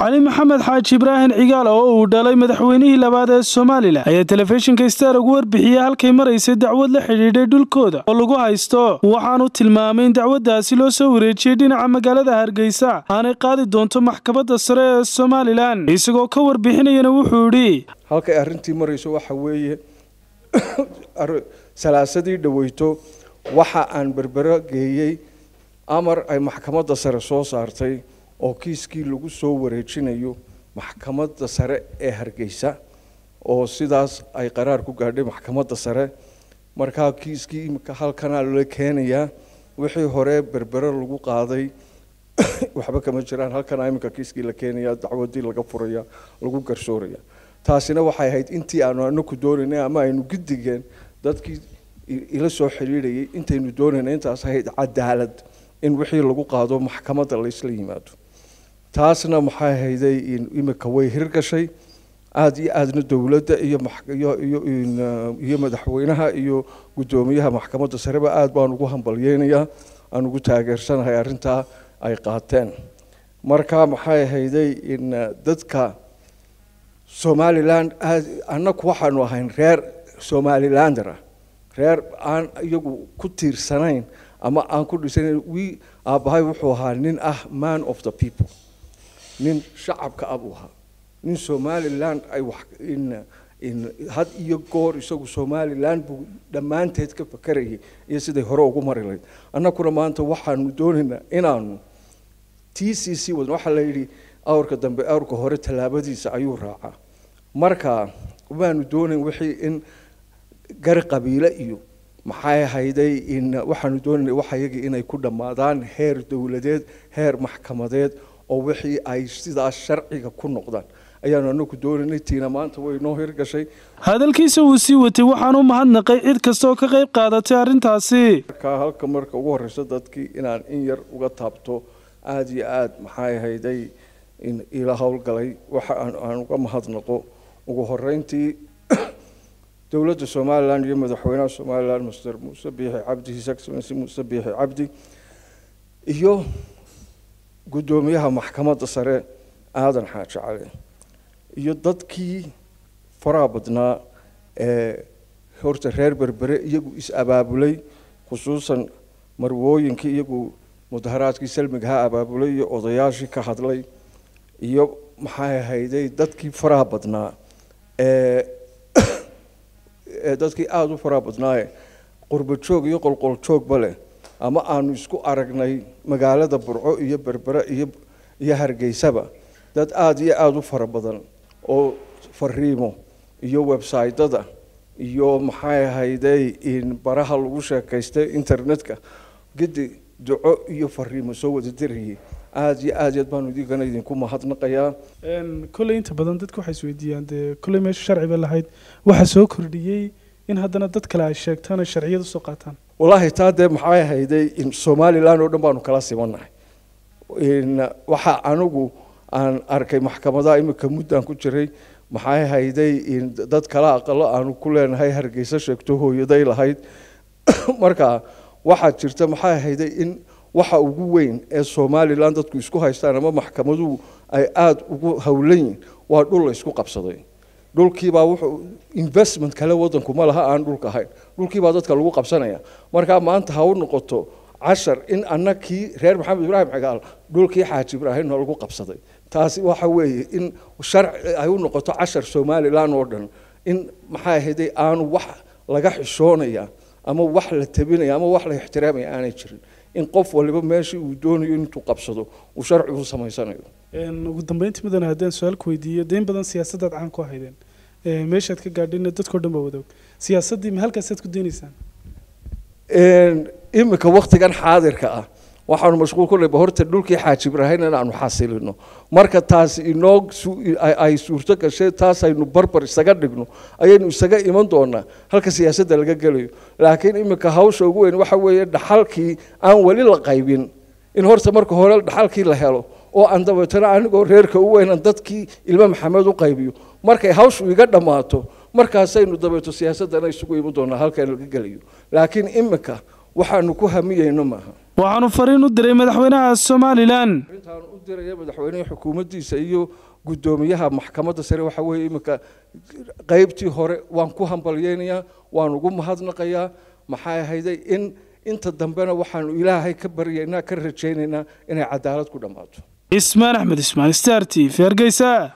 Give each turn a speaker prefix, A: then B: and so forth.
A: cali maxamed xaaji ibraahim cigaal oo uu dhalay madaxweynihii labaad ee somalilan ayaa telefishinka star ugu warbixiyey halkay maraysay dacwad la xidhiidhay dhulkooda oo lagu haysto waxaanu tilmaamay in dacwaddaasi loo soo wareejiyey dhinaca magaalada hargeysa aanay qaadi doonto maxkamadda sare ee somalilan isagoo ka warbixinayana wuxuu idhi
B: halkay arrintii marayso waxa weeye salaasadii dhaweyto waxa aan berbero geeyey amar ay maxkamadda sare soo saartay oo kiiskii lagu soo wareejinayo maxkamadda sare ee hargeysa oo sidaas ay qaraar ku gaadhay maxkamadda sare markaa kiiskii imika halkanaa la keenayaa wixii hore berbero lagu qaaday waxba kama jiraan halkanaa iminka kiiskii la keenaya dacwadii laga furaya lagu garsooraya taasina waxay ahayd intii aanu anaku doonaynay ama aynu gidigeen dadkii ila soo xidhiidhayay intaynu doonaynay intaas ahayd cadaalad in wixii lagu qaado maxkamadda laysla yimaado taasna maxay ahayday imika way hirgashay aada iyo aadna dowladda iyo iyo madaxweynaha iyo guddoomiyaha maxkamadda sareba aada baan ugu hambalyeynayaa aan ugu taageersanahay arrintaa ay qaateen marka maxay ahayday in dadka somaliland annaku waxaanu ahayn reer somalilander ah reer aan iyagu ku tiirsanayn ama aan ku dhisanayn wi aabbahay wuxuu ahaa nin ah man of the people nin shacabka ah buu ahaa nin somaliland ay wax in in had iyo goor isagu somaliland buu dhammaanteed ka fakarayay iyo siday hore ugu mari lahayd annakuna maanta waxaanu doonaynaa inaanu t c c wadan waxaa la yidhi awrka dambe awrka hore tallaabadiisa ayuu raacaa marka waanu doonayn wixii in gar qabiile iyo maxay ahayday in waxaanu doonayna waxayagii inay ku dhammaadaan heer dowladeed heer maxkamadeed oo wixii ay sidaas sharciga ku noqdaan ayaanu anagu doonaynay tiina maanta way noo hirgashay
A: hadalkiisa wuu sii watay waxaan u mahadnaqay cid kasta oo ka qayb qaadatay arrintaasi
B: marka halka marka ugu horreyso dadkii inaan in yar uga taabto aada iyo aada maxay ahayday in ila howlgalay waxa aan uga mahadnaqo ugu horeyntii dowladda somalilan iyo madaxweynaha somalilan master muuse biixi cabdi his excellency muuse biixi cabdi iyo guddoomiyaha maxkamadda sare aadan xaaji cali iyo dadkii faraha badnaa ee horta reer berbere iyagu is-abaabulay khusuusan marwooyinkii iyagu mudaharaadkii salmigaha abaabulay iyo odayaashii ka hadlay iyo maxay ahayday dadkii faraha badnaa ee dadkii aada u faraha badnaaye qurba joog iyo qolqol joogba leh ama aanu isku aragnay magaalada burco iyo berbere iyo iyo hargeysaba dad aada iyo aada u fara badan oo fariimo iyo websytada iyo maxay ahayday in baraha lagu sheekaystay internetka gidi duco iyo fariimo soo wada dirayay aada iyo aad yaad baanu idinkana idinku mahadnaqayaa
A: kolley inta badan dadka waxay isweydiiyaan dee kolley meesha sharci ba lahayd waxaa soo kordhiyey in haddana dad kale ay sheegtaan oo sharciyad usoo qaataan
B: wallaahi taa dee maxay ahayday in somaliland oo dhan baanu kala simannahay in waxa anigu aan arkay maxkamadaha imika muddaan ku jiray maxay ahayday in dad kala aqalo aanu ku leenahay hargeysa sheegto hooyaday lahayd marka waxaa jirta maxay ahayday in waxa ugu weyn ee somalilan dadku isku haystaan ama maxkamaduhu ay aada ugu howlan yihin waa dhul la isku qabsaday dhulkiibaa wuxuu investment kale wadanku ma laha aan dhulka ahayn dhulkiibaa dadka lagu qabsanaya markaa maanta ha u noqoto cashar in annakii reer maxamed ibraahim xigaal dhulkii xaaji ibraahimna lagu qabsaday taasi waxa weeye in sharci ay u noqoto cashar somalilan oo dhan in maxay ahayday aanu wax laga xishoonaya ama wax la tabinaya ama wax la ixtiraamaya aanay jirin in qof waliba meeshii uu doonayo intuu qabsado uu sharcigu samaysanayo
A: ugu dambeyntii mudane haddaan su-aal ku weydiiyo deyn badan siyaasadaad caan ku haydeen meeshaad ka gaadhayna dadkao dhan baa wadaog siyaasaddii ma halkaasaad ku doonaysaan
B: imika waktigan xaadirka ah waxaanu mashquul ku nayba horta dhulkii xaaji ibraahim in aanu xasilino marka taasi inoo ay suurto gashay taasaynu barbar isaga dhigno ayaynu isaga iman doonaa halka siyaasadda laga gelayo laakiin imika hawsha ugu weyn waxa weeye dhaxalkii aan weli la qaybin in horta marka hore dhaxalkii la helo oo aan dabeetana anigoo reerka u weynan dadkii ilmo maxamed u qaybiyo markay hawshu iga dhammaato markaasaynu dabeeto siyaasaddana isugu iman doonaa halkan laga gelayo laakiin imika waxaanu ku hamiyeyno maaha
A: waxaanu fariin u diray madaxweynaha somalilan
B: arrintaan u diraya madaxweyneha xukuumaddiisa iyo guddoomiyaha maxkamadda sare waxa weeye iminka qeybtii hore waan ku hambalyeynayaa waan ugu mahadnaqayaa maxay ahayday in inta dambena waxaanu ilaahay ka baryaynaa ka rajaynaynaa inay cadaalad ku dhammaato
A: ismaan axmed ismaan star t v hargeysa